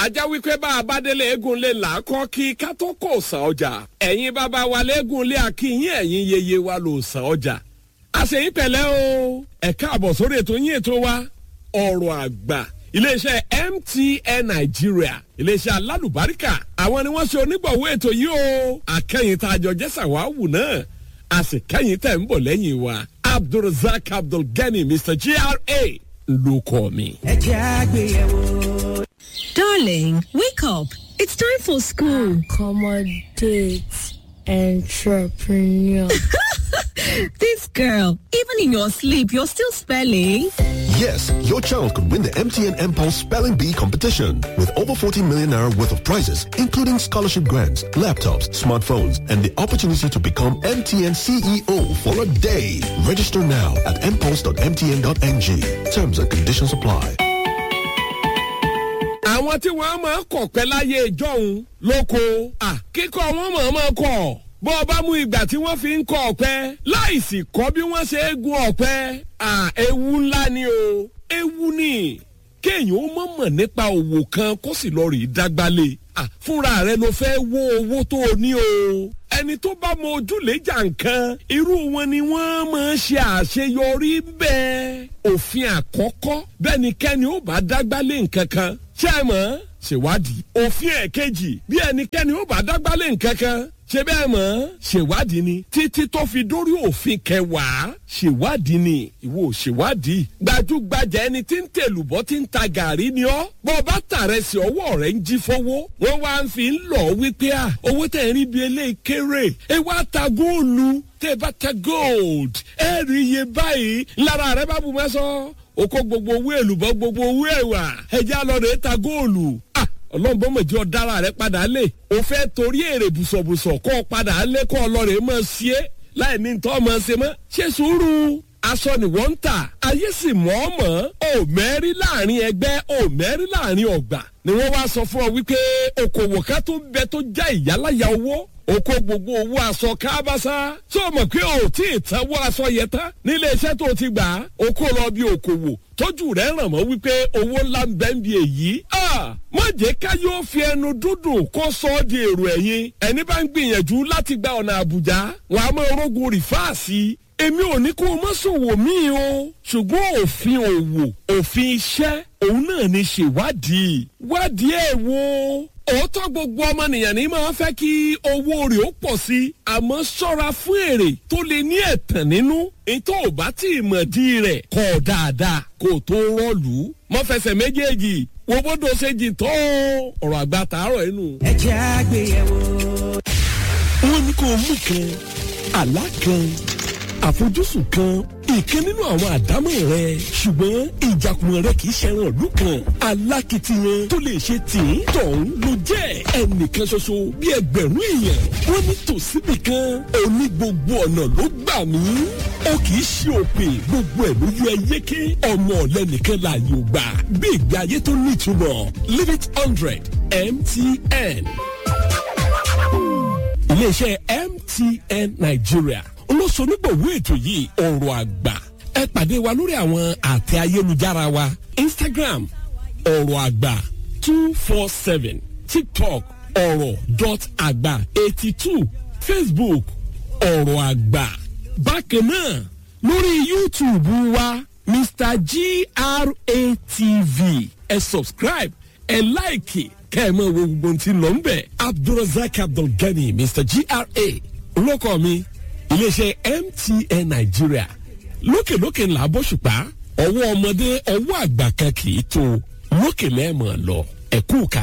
ajá wípé bá a bá délé eégún lè là á kọ́ kí ká tó kò sàn ọjà ẹ̀yin bàbá wa léegun lé akínyìn ẹ̀yin yeye wa lò sàn ọjà àṣeyín pẹ̀lẹ́ o ẹ káàbọ̀ sórí ètò yín ètò wa ọ̀rọ̀ àgbà iléeṣẹ́ mtn nigeria iléeṣẹ́ alálùbáríkà àwọn ni wọ́n ṣe onígbọ̀wọ́ ètò yìí o akẹ́yìn tá a jọ jẹ́ sàwáwù náà a sì kẹ́yìn tẹ̀ ń bọ̀ lẹ́yìn wa abdulrasaq abdulgani mr gra ló kọ́ mi. ẹ jẹ́ àgbéyẹ̀wò. Darling, wake up. It's time for school. accommodate entrepreneur. this girl, even in your sleep, you're still spelling. Yes, your child could win the MTN Impulse Spelling Bee competition with over 40 million naira worth of prizes, including scholarship grants, laptops, smartphones, and the opportunity to become MTN CEO for a day. Register now at impulse.mtn.ng. Terms and conditions apply. àwọn tí wọ́n máa ń kọ̀ pẹ́ láyé ìjọ́hun lóko kíkọ́ wọn máa máa kọ̀ bó o bá mú ìgbà tí wọ́n fi ń kọ́ ọ̀pẹ láìsí kọ́ bí wọ́n ṣe é gun ọ̀pẹ ewu ńlá ni o ewu ni kéèyàn ó mọ̀ mọ̀ nípa òwò kan kó sì lọ rí dágbálé fúnra rẹ ló fẹ́ wó owó tó o ní o ẹni tó bá mọ ojúlẹ̀jà nǹkan irú wọn ni wọ́n máa ń ṣe àṣeyọrí bẹ́ẹ̀ òfin àkọ́kọ́ bẹ́ẹ̀ kẹ́ni ó bá dágbálé nǹkan kan ṣé ẹ mọ̀ ṣèwádìí òfin ẹ̀kejì bí ẹnikẹ́ni ó bá dágbálé nǹkan kan ṣe bẹ́ẹ̀ mọ̀ ṣèwádìí ni títí tó fi dórí òfin kẹwàá ṣèwádìí ni ìwọ ṣèwádìí gbajúgbajà ẹni tí ń tèlùbọ́ tí ń ta gàrí ni ọ́ bọ́ bá tààrẹ sí ọwọ́ rẹ̀ ń jí fọwọ́ wọ́n wá ń fi ń lọ wípé à owó tẹ̀ ń rí bí eléyìí kéré ẹ wá ta góòlù tẹ́ bá ta gold ẹ rí iye báyìí lára rẹ bá bu mẹ́sàn ó kó gbogbo owó èlùbọ́ gbogbo owó ẹ̀wà ẹ̀jẹ̀ alọ́dẹ̀ ta góòlù ah ọlọ́mọbọ́mọ̀jì ọ̀dára rẹ padà lé o fẹ́ torí èrè bùsọ̀bùsọ̀ kọ́ ọ padà lé kọ́ ọlọ́rẹ̀ mọ̀ sí é láì ní tọ́ mọ̀ ṣe mọ́ ṣe sùúrù aṣọ ni wọ́n ń tà ayé sì mọ̀ ọ́ mọ̀ ọ́ mẹ́rí láàrin ẹgbẹ́ ò mẹ́rí láàrin ọ̀gbà ni wọ́n wá sọ fún ọ wípé okòwò ká tó bẹ tó já ìyálàyà owó oko gbogbo owó aṣọ kábàṣá tó mọ̀ pé o tí ì tanwó aṣọ yẹn tán nílé iṣẹ́ tó ti gbà á oko lọ bí okòwò tójú rẹ̀ ràn mọ́ wípé owó ńlá ń bẹ́ ń bi èyí. má jẹ́ ká yóò fi ẹnu dúdùn kó sọ ọ́ di èrò ẹ̀yìn ẹni bá ń gbìyànjú láti gba ọ̀nà àbújá wọn a máa rógun rìfáàsì èmi ò ní kó o má ṣòwò míì o ṣùgbọ́n òfin òwò òfin iṣẹ́ òun náà ní ṣèwádìí wádìí ẹ̀ wò òótọ́ gbogbo ọmọnìyàn ní máa fẹ́ kí owó rẹ̀ ó pọ̀ sí i àmọ́ ṣọ́ra fún èrè tó lè ní ẹ̀tàn nínú ètò ò bá tí ì mọ̀ dí rẹ̀ kọ́ dáadáa kó o tó rọ́ọ̀lù mọ́ fẹsẹ̀ méjèèjì wo bódò ṣe jì tó ọ̀rọ̀ àgbà tààrọ̀ inú. ẹ jẹ́ àgbéyẹ̀wò. wọ́n ní kó o mú kan àlá kan àfojúsùn kan ìkan nínú àwọn àdámọ̀ rẹ ṣùgbọ́n ìjàkùmọ̀ rẹ kì í ṣẹran ìlú kan alákìtiyan tó lè ṣe tì í tọ̀hún ló jẹ́ ẹnìkan ṣoṣo bí ẹgbẹ̀rún èèyàn wọ́n ní tòsíbì kan òní gbogbo ọ̀nà ló gbà mí ó kì í ṣe òpè gbogbo ẹ̀ ló yọ ẹyẹké ọmọ ọ̀lẹ́nìkan láàyè ò gbà bí ìgbé ayé tó nítumọ̀ live it hundred mtn iléeṣẹ́ mtn nigeria olóṣonígbòwó ètò yìí ọ̀rọ̀ àgbà ẹ pàdé wa lórí àwọn àtẹ ayélujára wa instagram ọ̀rọ̀ àgbà two four seven tiktok ọ̀rọ̀ dot àgbà eighty two facebook ọ̀rọ̀ àgbà bákan náà lórí youtube wa mr gratv ẹ subscribe ẹ láìkì kẹ́ ẹ mọ̀ wo gbogbo tí ń lọ ń bẹ̀ abdulrasaq abdulgani mr gra olóko mi iléeṣẹ́ mtn nàìjíríà lókèlókè ńlá bóṣùpá ọwọ́ ọmọdé ọwọ́ àgbà kan kì í tó lókè lẹ́ẹ̀mọ̀ lọ ẹ̀kú ká.